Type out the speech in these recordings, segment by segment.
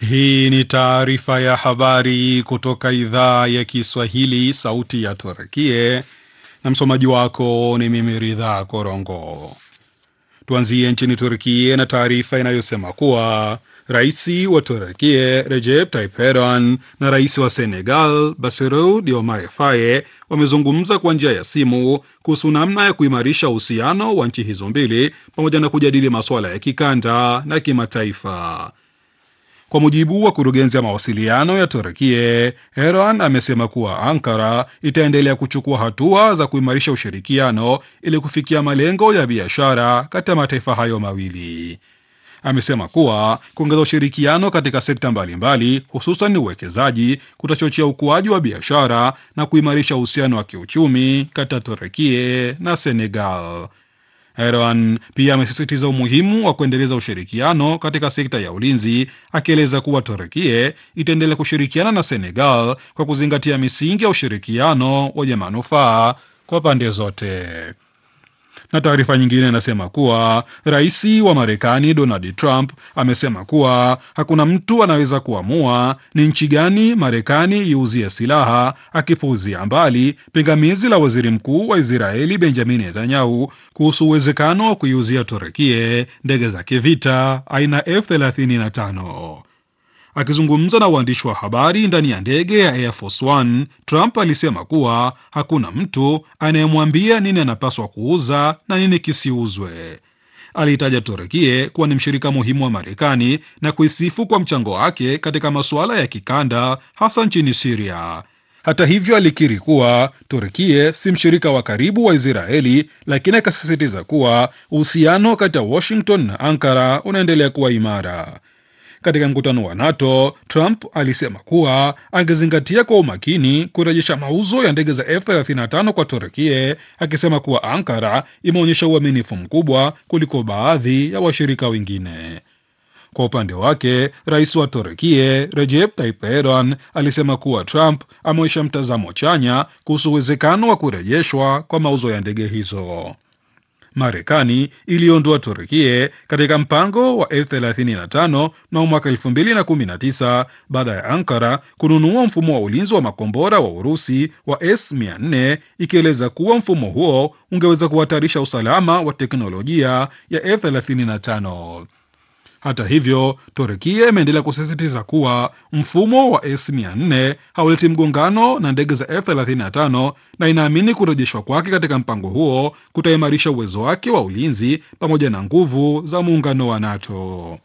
Hii ni taarifa ya habari kutoka idhaa ya Kiswahili, sauti ya Turkie, na msomaji wako ni mimi Ridha Korongo. Tuanzie nchini Turkie na taarifa inayosema kuwa rais wa Turkie Recep Tayyip Erdogan na rais wa Senegal Bassirou Diomaye Faye wamezungumza kwa njia ya simu kuhusu namna ya kuimarisha uhusiano wa nchi hizo mbili pamoja na kujadili masuala ya kikanda na kimataifa. Kwa mujibu wa kurugenzi ya mawasiliano ya Turkie, Erdogan amesema kuwa Ankara itaendelea kuchukua hatua za kuimarisha ushirikiano ili kufikia malengo ya biashara kati ya mataifa hayo mawili. Amesema kuwa kuongeza ushirikiano katika sekta mbalimbali, hususan uwekezaji, kutachochea ukuaji wa biashara na kuimarisha uhusiano wa kiuchumi kati ya Turkie na Senegal. Erdogan pia amesisitiza umuhimu wa kuendeleza ushirikiano katika sekta ya ulinzi, akieleza kuwa Turkie itaendelea kushirikiana na Senegal kwa kuzingatia misingi ya ushirikiano wenye manufaa kwa pande zote. Na taarifa nyingine inasema kuwa rais wa Marekani Donald Trump amesema kuwa hakuna mtu anaweza kuamua ni nchi gani Marekani iuzie silaha, akipuuzia mbali pingamizi la waziri mkuu wa Israeli Benjamin Netanyahu kuhusu uwezekano wa kuiuzia Turekie ndege za kivita aina F35. Akizungumza na waandishi wa habari ndani ya ndege ya Air Force One, Trump alisema kuwa hakuna mtu anayemwambia nini anapaswa kuuza na nini kisiuzwe. Aliitaja Turekie kuwa ni mshirika muhimu wa Marekani na kuisifu kwa mchango wake katika masuala ya kikanda, hasa nchini Siria. Hata hivyo, alikiri kuwa Turkie si mshirika wa karibu wa Israeli, lakini akasisitiza kuwa uhusiano kati ya Washington na Ankara unaendelea kuwa imara. Katika mkutano wa NATO, Trump alisema kuwa angezingatia kwa umakini kurejesha mauzo ya ndege za F35 kwa Turkie, akisema kuwa Ankara imeonyesha uaminifu mkubwa kuliko baadhi ya washirika wengine. Kwa upande wake, rais wa Turkie Recep Tayyip Erdogan alisema kuwa Trump ameonyesha mtazamo chanya kuhusu uwezekano wa kurejeshwa kwa mauzo ya ndege hizo. Marekani iliondoa Turkie katika mpango wa F35 na mwaka 2019 baada ya Ankara kununua mfumo wa ulinzi wa makombora wa Urusi wa S400 ikieleza kuwa mfumo huo ungeweza kuhatarisha usalama wa teknolojia ya F35. Hata hivyo, Turkia imeendelea kusisitiza kuwa mfumo wa S400 hauleti mgongano na ndege za F35 na inaamini kurejeshwa kwake katika mpango huo kutaimarisha uwezo wake wa ulinzi pamoja na nguvu za muungano wa NATO.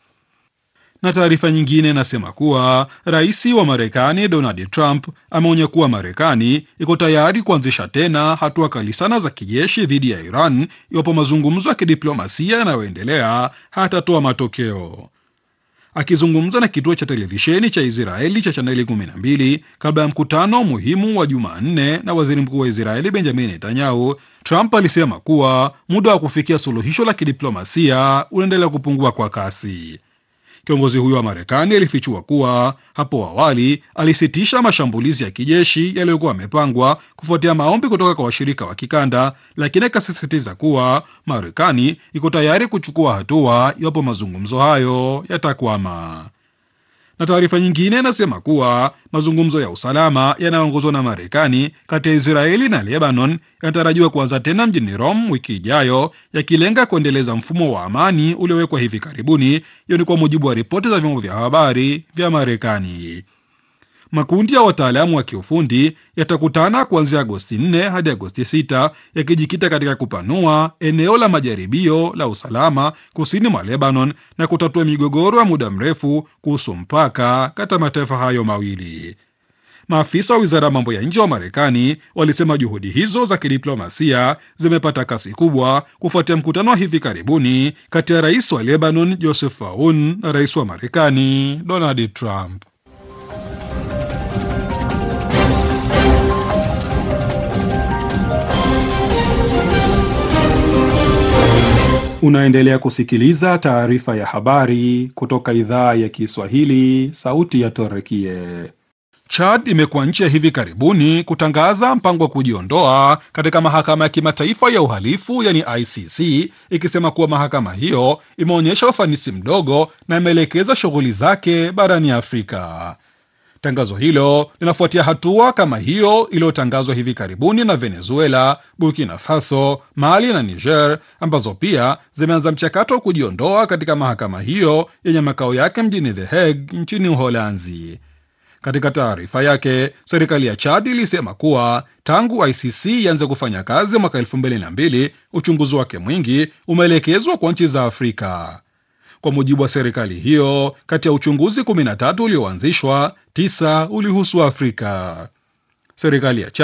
Na taarifa nyingine inasema kuwa rais wa Marekani Donald Trump ameonya kuwa Marekani iko tayari kuanzisha tena hatua kali sana za kijeshi dhidi ya Iran iwapo mazungumzo ya kidiplomasia yanayoendelea hatatoa matokeo. Akizungumza na kituo cha televisheni cha Israeli cha chaneli 12 kabla ya mkutano muhimu wa Jumanne na waziri mkuu wa Israeli Benjamin Netanyahu, Trump alisema kuwa muda wa kufikia suluhisho la kidiplomasia unaendelea kupungua kwa kasi. Kiongozi huyo wa Marekani alifichua kuwa hapo awali alisitisha mashambulizi ya kijeshi yaliyokuwa yamepangwa kufuatia maombi kutoka kwa washirika wa kikanda, lakini akasisitiza kuwa Marekani iko tayari kuchukua hatua iwapo mazungumzo hayo yatakwama. Na taarifa nyingine inasema kuwa mazungumzo ya usalama yanayoongozwa na Marekani kati ya Israeli na Lebanon yanatarajiwa kuanza tena mjini Rome wiki ijayo, yakilenga kuendeleza mfumo wa amani uliowekwa hivi karibuni. Hiyo ni kwa mujibu wa ripoti za vyombo vya habari vya Marekani. Makundi ya wataalamu wa kiufundi yatakutana kuanzia Agosti 4 hadi Agosti 6 yakijikita katika kupanua eneo la majaribio la usalama kusini mwa Lebanon na kutatua migogoro ya muda mrefu kuhusu mpaka kati ya mataifa hayo mawili. Maafisa wa wizara ya mambo ya nje wa Marekani walisema juhudi hizo za kidiplomasia zimepata kasi kubwa kufuatia mkutano wa hivi karibuni kati ya rais wa Lebanon Joseph Aoun na rais wa Marekani Donald Trump. Unaendelea kusikiliza taarifa ya habari kutoka idhaa ya Kiswahili, sauti ya Torekie. Chad imekuwa nchi ya hivi karibuni kutangaza mpango wa kujiondoa katika mahakama ya kimataifa ya uhalifu yani ICC, ikisema kuwa mahakama hiyo imeonyesha ufanisi mdogo na imeelekeza shughuli zake barani Afrika. Tangazo hilo linafuatia hatua kama hiyo iliyotangazwa hivi karibuni na Venezuela, Burkina Faso, Mali na Niger, ambazo pia zimeanza mchakato wa kujiondoa katika mahakama hiyo yenye makao yake mjini The Hague nchini Uholanzi. Katika taarifa yake, serikali ya Chad ilisema kuwa tangu ICC ianze kufanya kazi mwaka 2002 uchunguzi wake mwingi umeelekezwa kwa nchi za Afrika. Kwa mujibu wa serikali hiyo, kati ya uchunguzi 13 ulioanzishwa, tisa ulihusu Afrika. Serikali ya Chad